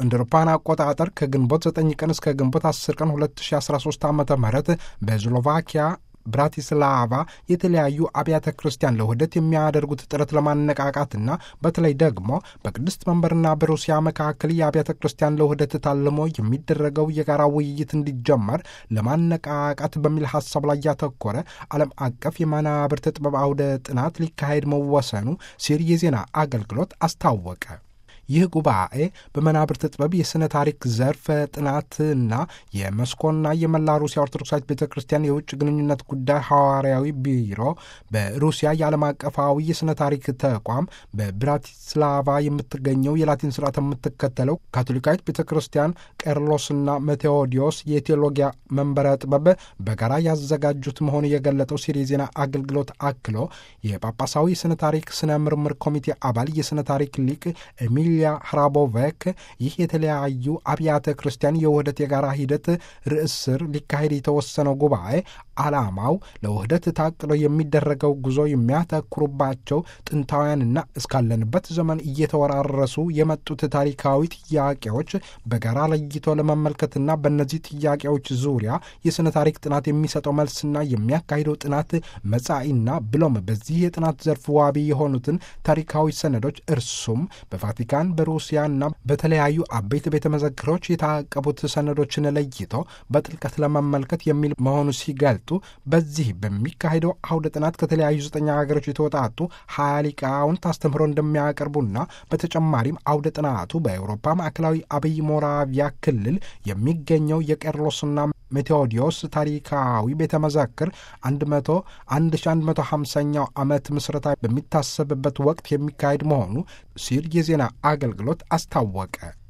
እንደ አውሮፓውያን አቆጣጠር ከግንቦት 9 ቀን እስከ ግንቦት 10 ቀን 2013 ዓ ም በስሎቫኪያ ብራቲስላቫ የተለያዩ አብያተ ክርስቲያን ለውህደት የሚያደርጉት ጥረት ለማነቃቃትና በተለይ ደግሞ በቅድስት መንበርና በሩሲያ መካከል የአብያተ ክርስቲያን ለውህደት ታልሞ የሚደረገው የጋራ ውይይት እንዲጀመር ለማነቃቃት በሚል ሀሳብ ላይ ያተኮረ ዓለም አቀፍ የመናብርት ጥበብ አውደ ጥናት ሊካሄድ መወሰኑ ሲር የዜና አገልግሎት አስታወቀ። ይህ ጉባኤ በመናብርት ጥበብ የሥነ ታሪክ ዘርፍ ጥናትና የመስኮና የመላ ሩሲያ ኦርቶዶክሳዊት ቤተ ክርስቲያን የውጭ ግንኙነት ጉዳይ ሐዋርያዊ ቢሮ በሩሲያ የዓለም አቀፋዊ የሥነ ታሪክ ተቋም በብራቲስላቫ የምትገኘው የላቲን ስርዓት የምትከተለው ካቶሊካዊት ቤተ ክርስቲያን ቄርሎስና ሜቴዎዲዮስ የቴዎሎጊያ መንበረ ጥበብ በጋራ ያዘጋጁት መሆኑ የገለጠው ሲር የዜና አገልግሎት አክሎ የጳጳሳዊ የሥነ ታሪክ ስነ ምርምር ኮሚቴ አባል የሥነ ታሪክ ሊቅ ኤሚሊያ ህራቦቬክ ይህ የተለያዩ አብያተ ክርስቲያን የውህደት የጋራ ሂደት ርዕስ ስር ሊካሄድ የተወሰነው ጉባኤ ዓላማው ለውህደት ታቅዶ የሚደረገው ጉዞ የሚያተኩሩባቸው ጥንታውያንና እስካለንበት ዘመን እየተወራረሱ የመጡት ታሪካዊ ጥያቄዎች በጋራ ለይቶ ለመመልከትና በእነዚህ ጥያቄዎች ዙሪያ የሥነ ታሪክ ጥናት የሚሰጠው መልስና የሚያካሂደው ጥናት መጻኢና ብሎም በዚህ የጥናት ዘርፍ ዋቢ የሆኑትን ታሪካዊ ሰነዶች እርሱም በቫቲካን በሩሲያና በተለያዩ አበይት ቤተ መዘክሮች የታቀቡት ሰነዶችን ለይቶ በጥልቀት ለመመልከት የሚል መሆኑ ሲገልጡ በዚህ በሚካሄደው አውደ ጥናት ከተለያዩ ዘጠኝ ሀገሮች የተወጣጡ ሀያ ሊቃውንት አስተምህሮ እንደሚያቀርቡና በተጨማሪም አውደ ጥናቱ በአውሮፓ ማዕከላዊ አብይ ሞራቪያ ክልል የሚገኘው የቄርሎስና ሜቴዎዲዮስ ታሪካዊ ቤተ መዘክር 100 1150ኛው ዓመት ምስረታ በሚታሰብበት ወቅት የሚካሄድ መሆኑ ሲል የዜና አገልግሎት አስታወቀ።